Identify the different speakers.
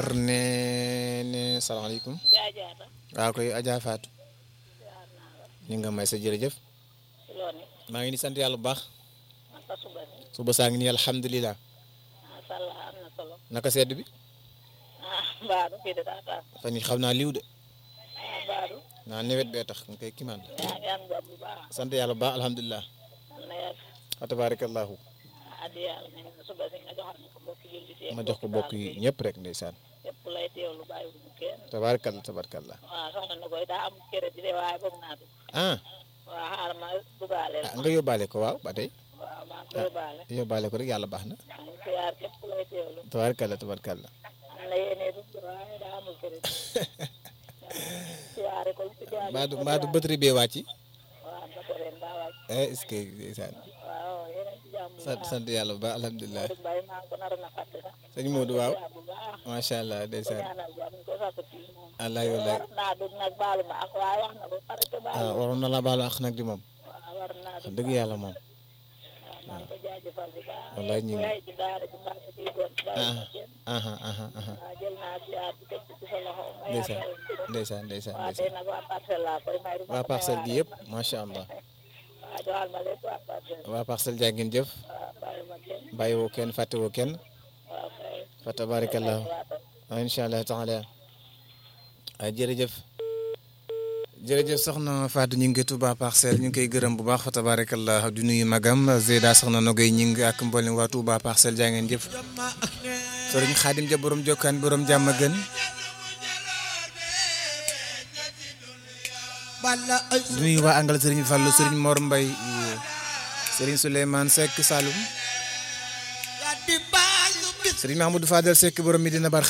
Speaker 1: ne ne salaamaaleykum
Speaker 2: jaajaata
Speaker 1: waaw koy Adja Fatou
Speaker 2: yaar naa la
Speaker 1: ñu nga may sa jërëjëf
Speaker 2: ci loo ne
Speaker 1: maa ngi ni sant yàlla bu baax
Speaker 2: naka suba ni
Speaker 1: suba saa ngi ni alhamdulilah
Speaker 2: masha Allah am na solo
Speaker 1: naka sedd bi
Speaker 2: ah mbaadu fii de daa taas
Speaker 1: fan yi xam naa liw de
Speaker 2: ah mbaadu
Speaker 1: naa nawet bee tax nga koy kimaan
Speaker 2: yaa ngi am jàmm bu baax
Speaker 1: sant yàlla bu baax alhamdulilah
Speaker 2: am na yàgg
Speaker 1: wa tabarakallahu
Speaker 2: addi yàlla nañ na suba si nga joxal ñu ko bokk julli si
Speaker 1: ma jox ko bokk yi ñëpp rek ndeysaan
Speaker 2: yëpp lay teewlu bàyyi wu ñu kenn
Speaker 1: tabarakallah tabarakallah
Speaker 2: waaw soxna na koy daa am kere di de waaye bëgg naa dugg
Speaker 1: ah
Speaker 2: waaw xaaral ma dugaale la
Speaker 1: ah nga yóbbaale ko waaw ba tey
Speaker 2: waaw maa ngi koy baale
Speaker 1: yóbbaale ko rek yàlla baax na
Speaker 2: maa ngi siyaar képp ku lay teewlu
Speaker 1: tabarakallah tabarakallah
Speaker 2: am na yéene dugg waaye daa amul kere siyaare ko ci jaajëf
Speaker 1: mbaadu mbaadu batterie bee wàcc
Speaker 2: waaw ba ko ren daa wàcc
Speaker 1: eh est-ce que ndeysaan
Speaker 2: waaw yeneen ci jàmm bu
Speaker 1: sant
Speaker 2: baax
Speaker 1: sant yàlla bu baax alhamdulilah
Speaker 2: Modou Mbaye maa ngi ko naroon a fàtte sax
Speaker 1: sëñ Modou waaw
Speaker 2: siyaar bu baax
Speaker 1: macha allah
Speaker 2: ko
Speaker 1: ndeysaan
Speaker 2: ñaanal jàmm ñu ko sàkkati moom
Speaker 1: allah wallaay
Speaker 2: war naa dugg nag baalu ma ak waaye wax na ba pare te baalu
Speaker 1: ah waroon na la baalu àq nag di moom
Speaker 2: waaw war naa
Speaker 1: wax
Speaker 2: dugg
Speaker 1: dëgg yàlla moom
Speaker 2: waaw maa ngi ko jaajëfal bu baax
Speaker 1: wallaay ñu ngi
Speaker 2: yaay ci daara ji mbaa ci doon bàyyi ma kenn
Speaker 1: aha aha aha
Speaker 2: waaw jël naa siyaar bi teg ci sa loxo ma
Speaker 1: ndeysaan
Speaker 2: yaakaar ko
Speaker 1: ndeysaan ndeysaan
Speaker 2: waaw
Speaker 1: ndeysaan
Speaker 2: tey nag waa parcelle laa koy may du ma
Speaker 1: waa
Speaker 2: ko
Speaker 1: parcelle gi
Speaker 2: may
Speaker 1: yëpp macha allah
Speaker 2: waaw joxal ma lépp waa parcelle
Speaker 1: waa parcelle jaa ngeen jëf
Speaker 2: waaw bàyyi ma kenn
Speaker 1: bàyyi woo kenn fàtte woo kenn
Speaker 2: waaw kay
Speaker 1: fa tabarakallahu
Speaker 2: waaw
Speaker 1: ah incha allah taala ah jërëjëf jërëjëf soxna Fatou ñu ngi Touba parcelle ñu ngi koy gërëm bu baax fa tabarakallah di nuyu magam Zeyda soxna Nogay ñi ngi ak mboolem waa Touba parcelle jaa ngeen jëf sëriñ Xaadim ja borom jokkaan borom jàmm gën di nuyu waa angal sëriñ Fallou sëriñ Mor Mbay sëriñ Souleymane Seck Saloum sëriñ Mahmoudou Fadel Seck borom Medina Bar